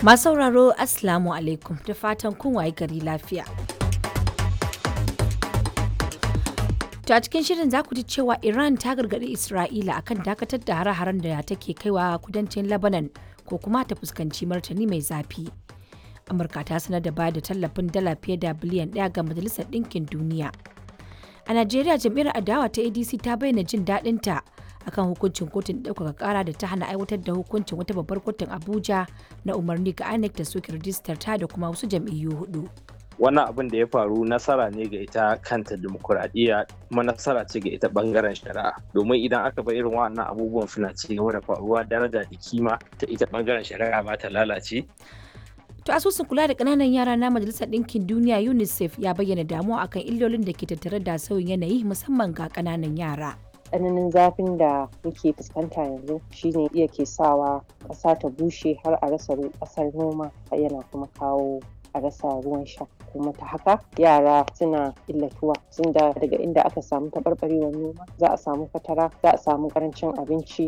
Masu sauraro Assalamu alaikum da fatan kun waye gari lafiya. To a cikin shirin za ku ji cewa Iran ta gargaɗi Isra'ila akan dakatar da hare-haren da take kaiwa kudancin Lebanon ko kuma ta fuskanci martani mai zafi. Amurka ta sanar da bayar da tallafin dala fiye da biliyan ɗaya ga Majalisar Ɗinkin Duniya. A Najeriya jam'iyyar adawa ta ADC ta bayyana jin daɗinta akan hukuncin kotun ɗaukaka ƙara da ta hana aiwatar da hukuncin wata babbar kotun Abuja na umarni ga INEC da soke rijistar ta da kuma wasu jam'iyyu hudu. wannan abin da ya faru nasara ne ga ita kanta demokuraɗiyya kuma nasara ce ga ita bangaren shari'a domin idan aka bar irin wannan abubuwan suna ci gaba da faruwa daraja da kima ta ita bangaren shari'a ba ta lalace To asusun kula da ƙananan yara na Majalisar Ɗinkin Duniya UNICEF ya bayyana damuwa akan illolin da ke tattare da sauyin yanayi musamman ga ƙananan yara. tsananin zafin da muke fuskanta yanzu shine iya ke sawa ƙasa ta bushe har a rasa ƙasar noma yana kuma kawo a rasa ruwan sha kuma ta haka yara suna illatuwa sun da daga inda aka samu taɓarɓarewar noma za a samu fatara za a samu ƙarancin abinci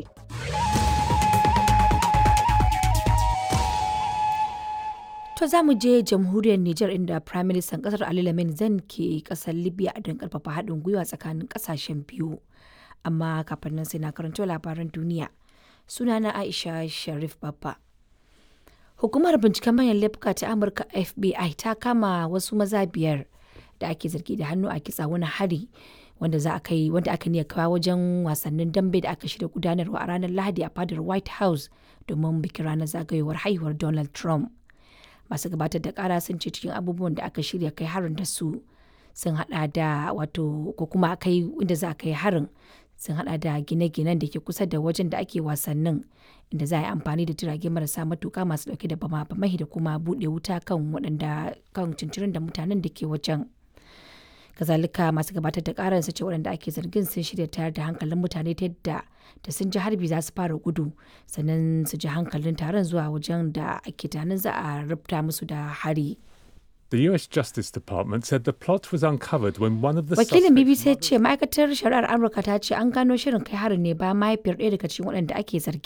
To za mu je jamhuriyar Nijar inda Prime Minister kasar Ali Lamin Zan ke kasar Libya don karfafa haɗin gwiwa tsakanin ƙasashen biyu. Amma kafin nan sai na karanto labaran duniya. Sunana Aisha Sharif Babba. Hukumar binciken manyan laifuka ta Amurka FBI ta kama wasu maza biyar da ake zargi da hannu a kitsa wani hari wanda za a kai wanda aka niyya kawo wajen wasannin dambe da aka shirya gudanarwa a ranar Lahadi a fadar White House domin bikin ranar zagayowar haihuwar Donald Trump. Masu gabatar da kara sun ce cikin abubuwan da aka shirya kai harin da su sun hada da wato ko kuma kai inda za a kai harin sun hada da gine-ginen da ke kusa da wajen da ake wasannin inda za a yi amfani da jirage marasa matuka masu dauke da bama bamai da kuma bude wuta kan waɗanda kan cincirin da mutanen da ke wajen kazalika masu gabatar da karar su ce waɗanda ake zargin sun shirya tayar da hankalin mutane ta yadda da sun ji harbi za su fara gudu sannan su ji hankalin taron zuwa wajen da ake tunanin za a rubuta musu da hari. The US Justice Department said the plot was uncovered when one of the Wakilin suspects- BBC ya ce ma'aikatar shari'ar Amurka ta ce an gano shirin kai harin ne bayan mahaifiyar ɗaya daga cikin waɗanda ake zargi